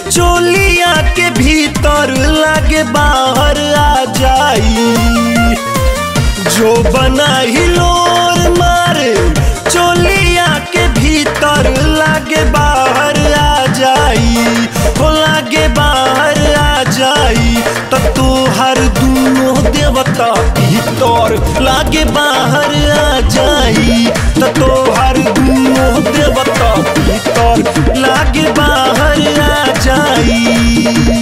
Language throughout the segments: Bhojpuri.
चोलिया के भीतर लागे बाहर आ जाई जो बना हिलोर मारे चोलिया के भीतर लागे बाहर आ जाई हो लागे बाहर आ जाई त तोहर दूनो देवता भीतर लागे बाहर आ जाई त तोहर दूनो देवता भीतर लागे बाहर आ जाई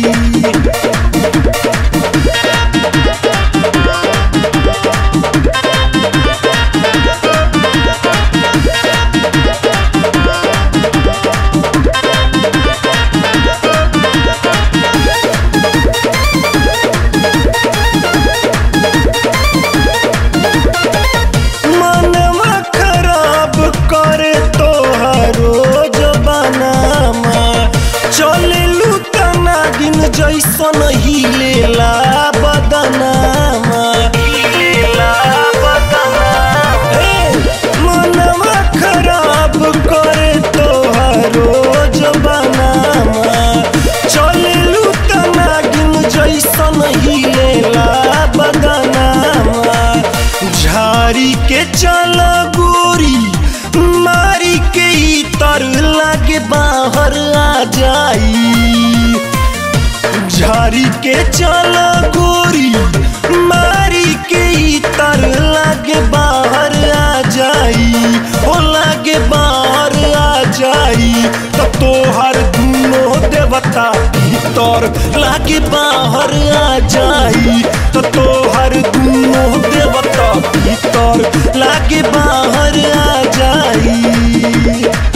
मनवा खराब करे तोहरो जबानामा चले लुतना दिन जैसन हिलेला बदनामा हिलेला बदनामा मनवा खराब करे तोहरो जबानामा चले लुतना दिन जैसन हिलेला बदनामा झारी के चल गोरी मारी के ई तर लागे बाहर आ जाई झारी के चल गोरी मारी के ई तर लागे बाहर आ जाई हो लागे बाहर आ जाई त तोहर दूनो देवता भीतर लागे बाहर आ जाई त तोहर दूनो देवता भीतर लागे बाहर आ जाई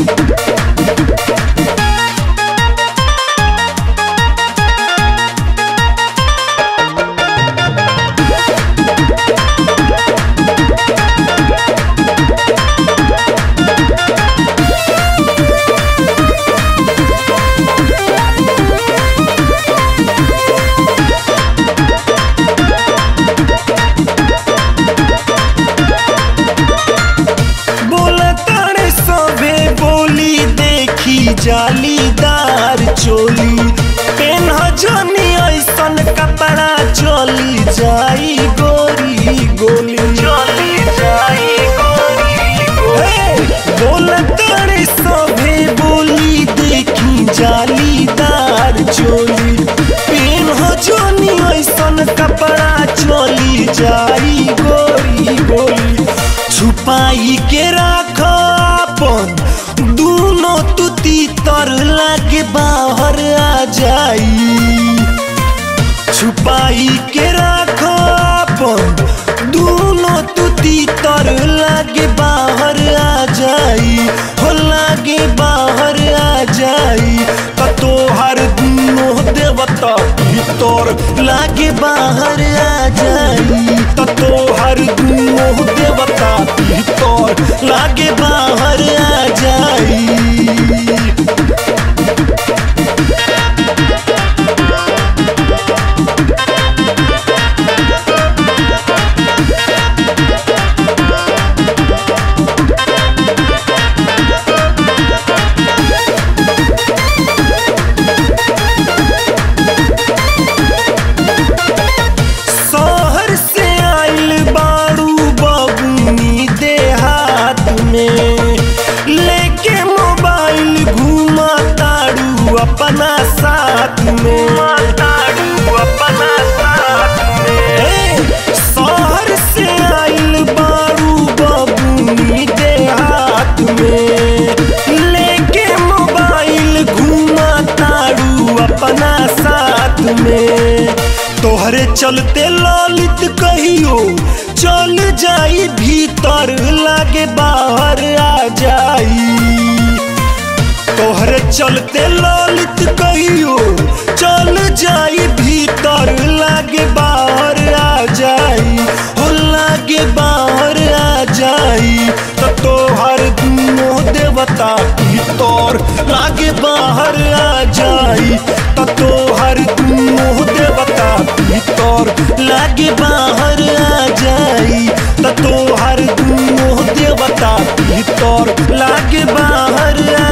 बोलतारे सबे बोली देखी जालीदार चोली पेन जनी ऐसन कपड़ा चली जाई गोरी गोली चली जाई गोरी बोलतारे सबे बोली देखी जालीदार चोली पेन जनी ऐसन कपड़ा चली जाई गोरी गोली छुपाई के राख अपन दूनो तू तीतर लागे बाहर आ जाई छुपाई के राख अपन दूनो तू तीतर लागे बाहर आ जाई हो लागे बाहर आ जाई त तोहर दूनो देवता भीतर लागे बाहर आ जाई त तोहर दूनो देवता भीतर लागे बाहर आ जाई शहर से आइल बाड़ू बबुनी देहात में लेके मोबाइल घुमा ताड़ू अपना साथ में ताड़ू अपना साथ में शहर से आइल बाड़ू बबुनी देहात में लेके मोबाइल घुमा ताड़ू अपना साथ में तोहरे चलते ललित कहियो चल जाई भीतर लागे बाहर आ जाई तोहरे चलते ललित कहियो चल जाई भीतर लागे बाहर आ जाई हो लागे बाहर आ जाई त तोहर दूनो देवता भीतर लागे बाहर आ जाई त तोहर दूनो देवता भीतर लागे बाहर आ जाई त तोहर दूनो देवता भीतर लागे बाहर आ